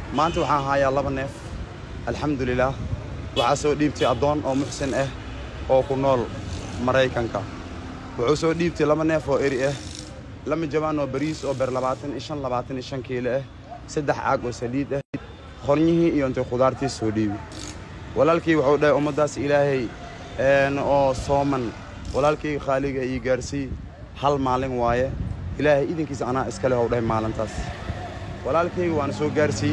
maanta waxaan hayaa laba neef alxamdulilaah waxaa soo dhiibtay addoon oo muxsin ah oo ku nool maraykanka wuxuu soo dhiibtay laba neef oo eri ah lama jabaan oo bariis oo ber labaatan iyo shan labaatan iyo shan kiilo ah saddex caag oo saliid ah qornyihii iyo intay khudaartii soo dhiibi walaalkii wuxuu dhahay ummaddaas ilaahay oo sooman walaalkii khaaliga ii gaarsii hal maalin waaye ilaahay idinkiisa anaa iskale hou dhahay maalintaas walaalkayga waana soo gaarsiiyey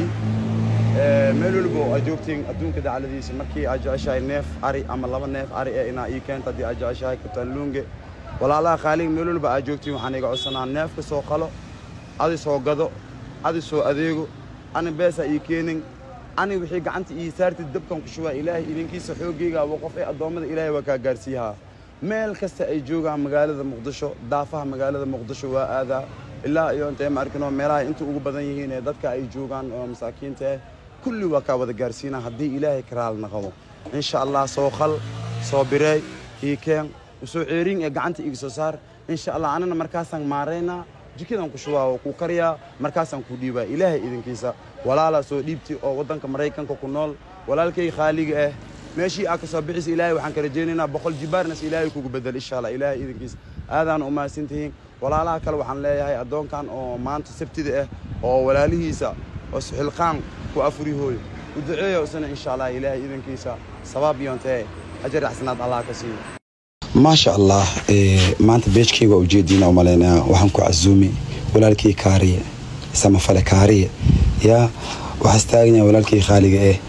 meel weliba oo aad joogtiin adduunka dacladiisa markii aad jeceshahay neef ari ama laba neef ari ee inaa ii keenta haddii aad jeceshahay kabtaan luunge walaalaha khaaliga meel weliba aad joogtiin waxaan iga codsanaa neefka soo qalo adi soo gado adi soo adeego ani beesaa ii keenin ani wixii gacanta ii saartid dabkan ku shubaa ilaahay idinkiisa xooggayga waa qof ee addoommada ilaahay waa kaa gaarsiiyahaa meel kasta ay joogaan magaalada muqdisho daafaha magaalada muqdisho waa aadaa ilaa iyo intay ma arkinoo meelaha inta ugu badan yihiin ee dadka ay joogaan oo masaakiinta ah kulli waa kaa wada gaarsiinaa haddii ilaahay karaal naqdo insha allah soo khal soo bireey ii keen usoo ceerin ee gacanta iga soo saar insha allah anana markaasaan maaraynaa jikadan ku shubaa oo ku kariyaa markaasaan ku dhiibaa ilaahay idinkiisa walaalaa soo dhiibti oo waddanka maraykanka ku nool walaalkay khaaliga ah meeshii aa ka soo bixisa ilaahay waxaan ka rajaynaynaa boqol jibaarnas ilaahay kugu bedel insha allah ilaahay idinkiisa aadaan u mahadsantihiin walaalaha kale waxaan leeyahay addoonkan oo maanta sabtida ah oo walaalihiisa oo suxilqaan ku afurihooyo u duceeya isna insha allah ilaahay idinkiisa sabaab yoontee ajar axsanaad allah ka siiyo maasha allah maanta beejkayga waa ujeediina umalaynaa waxaan ku casuumi walaalkii kaariye samafale kaariye yaa waxaas taaganya walaalkii khaaliga eh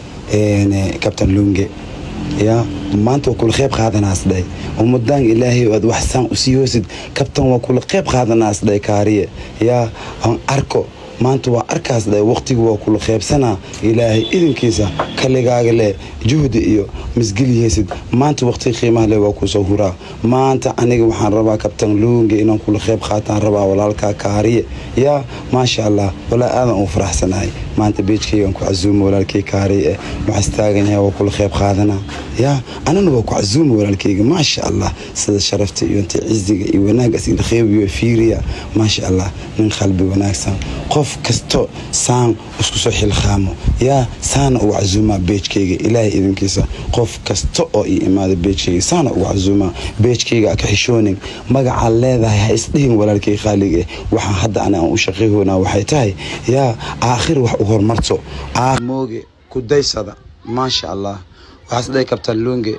kabtan lunge yaa maanta waa kula qeyb qaadanaas dhahay ummadaan ilaahay aad waxsaan usii hoosid kabtan waa kula qeyb qaadanaas dhahay kaariye yaa aan arko maanta waa arkaas dhahay waqtiga waa kula qeybsanaa ilaahay idinkiisa kaligaaga leh juhdi iyo misgeliyeysid maanta waqtiga qiimaha leh waa kusoo huraa maanta aniga waxaan rabaa kabtan luunga inaan kula qeyb qaataan rabaa walaalkaa kaariye yaa maasha allah walaa aadan u faraxsanahay maanta beejkaygaan ku casuuma walaalkay kaariye eh waxaas taagan yahay waa kula qeyb qaadanaa yaa anana waa ku casuuma walaalkayga maasha allah sida sharafta iyo inta ciziga iyo wanaagaas ilqeybiyo fiiriya maasha allah nin qalbi wanaagsan qof kasto saan isku soo xilqaamo yaa saana ugu casuumaa beejkayga ilaahay idinkiisa qof kasta oo ii imaada beejkayga saana ugu casuumaa beejkayga ka xishoonin magacaad leedahay ha isdhihin walaalkay khaaliga waxaan hadda ani aan u shaqayhoonaa waxay tahay yaa aakhir wax u horumarto mooge ku daysada maasha allah waxaas dhahay kabtaan luunge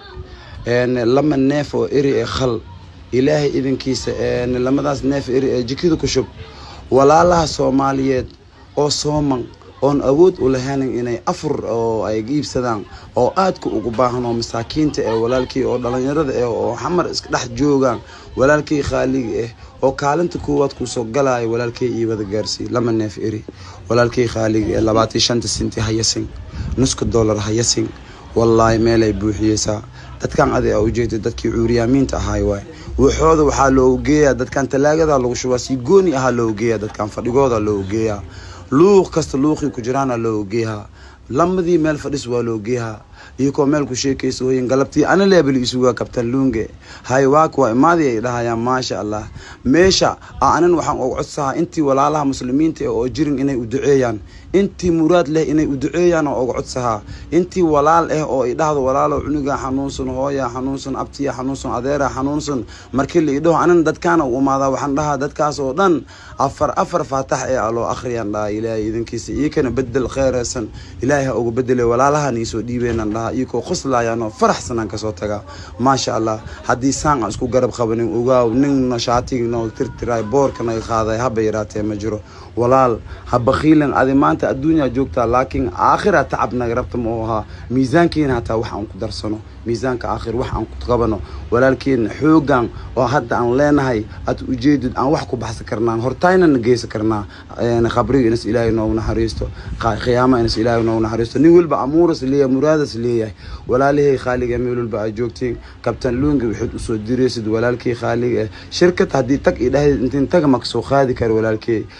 lama neef oo eri ee khal ilaahay idinkiisa lamadaas neef eri ee jikada ku shub walaalaha soomaaliyeed oo sooman oon awood u lahaynin inay afur oo ay iibsadaan oo aadka ugu baahan oo masaakiinta ee walaalkii oo dhallinyarada eh oo xamar iska dhex joogaan walaalkii khaaliga ah oo kaalinta koowaad kusoo galaya walaalkay ii wada gaarsii lama neef eri walaalkii khaaliga ee labaatan shanta sinti hayasin nuska dollar hayasin wallaahi meelay buuxiyeysaa dadkan adi a ujeeda dadkii cuuriyaamiinta ahaay waay waxooda waxaa loogu geeyaa dadkan talaagada lagu shubaa si gooni ahaa loogu geeyaa dadkan fadhigooda loogu geeyaa luuq kasta luuqii ku jiraana loogu geeyaa lamadii meel fadhis waa loo geeyaa iyakoo meel ku sheekaysa hooyin galabtii ana leebel isugaa kabtan luunge hay waak waa imaadii ay dhahayaan maasha allah meesha a anan waxaan uga codsahaa intii walaalaha muslimiinta oo jirin inay u duceeyaan intii muraad leh inay u duceeyaan oo uga codsahaa intii walaal ah oo idhahdo walaalo cunugaa xanuunsan hooyaa xanuunsan abtiya xanuunsan adeeraa xanuunsan markii la idhaho anan dadkaana u imaadaa waxaan dhahaa dadkaas oo dhan afar afar faatax ee aloo akhriyaan dhahaa ilaahay idinkiisa iyakana bedel kheeraysan ilaahay ha uga bedele walaalahan iisoo dhiibeenan dhahaa iyakoo qoslaayaan oo faraxsanaan kasoo tagaa maasha allah haddii saan aan isku garab qabanin ogaaw nin shaatignoo tirtiraay boorka naga qaaday haba yaraatee ma jiro walaal ha bakiilan adi maanta adduunyaa joogtaa laakiin aakhira tacab naga rabta ma u ahaa miisaankeena hataa wax aan ku darsano miisaanka aakhir wax aan ku qabano walaalkeena xoogan oo hadda aan leenahay aad ujeedid aan wax ku baxsan karnaa hortaynana geysan karnaa khabriga inas ilaahay noogu naxariisto khiyaama inas ilaahay noogu naxariisto nin walba amuuras leeyahay muraadas leeyahay walaalahay khaaliga meel walba aad joogtiin kabtan luunga waxaad usoo diraysid walaalkii khaaliga shirkad haddii tag idhahdid intiin taga ma kasoo qaadi karo walaalkey yaa soo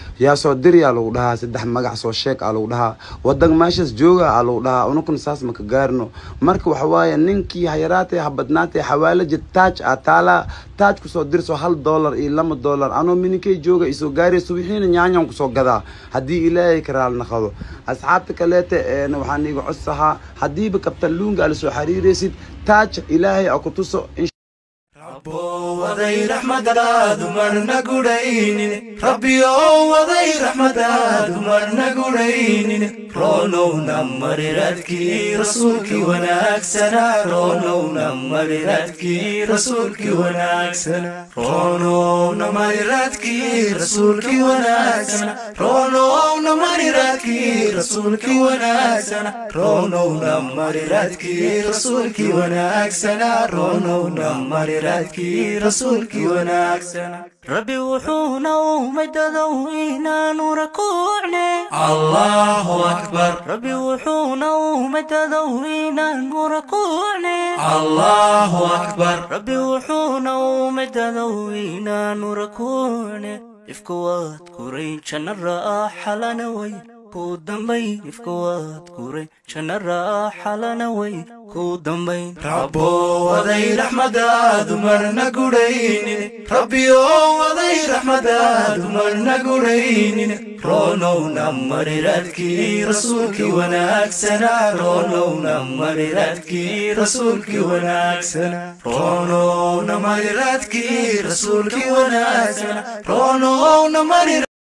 soo diriyaa lagu dhahaa saddex magac soo sheeg aa lagu dhahaa wadan meeshaas jooga aa lagu dhahaa unukun saas maka gaarno marka waxa waaye ninkii hayaraatee habadnaatee xawaalaja taaj aa taalaa taaj kusoo dirso hal dollar iyo lama dollar anoo mininkay jooga isoo gaarayso wixiina nyaanyan kusoo gadaa haddii ilaahay ka raali naqado asxaabta kaleete waxaan iga codsahaa haddiiba kabtan luunga ala soo xiriiraysid taaj ilaahay a ku tuso rabbowaday raxmadaadu marna gudhaynin rabbiyowaday raxmadaadu marna gudhaynin roonowna mariradkii rasuulkii wanaagsanaa roonowna mariradkii rasuulkii wanaagsanaa roonowna mariradkii rasuulkii wanaagsanaa roonowna mariradkii rasuulkii wanaagsanaa roonowna mariradkii rasuulkii wanaagsanaa roonowna mariradkii rasuulkii wanaagsanaa rabbi wuxuuna uumay dadow inaanu rakuucne allahu akbar rabbi wuxuuna uumay dadow inaanu rakuucne allahu akbar rabbi wuxuuna uumay dadow inaanu rakuucne ifka waad kuray janna raaxalana way ku dambayn ifka waad kuray janna raaxalana way ku dambayn rabbowaday raxmadaadu marna gudhaynin rabbiyowaday raxmadaadu marna gudhaynin roonowna mariradkii rasuulkii wanaagsanaa roonowna mariradkii rasuulkii wanaagsanaa roonowna mariradkii rasuulkii wanaagsanaa roonowna mari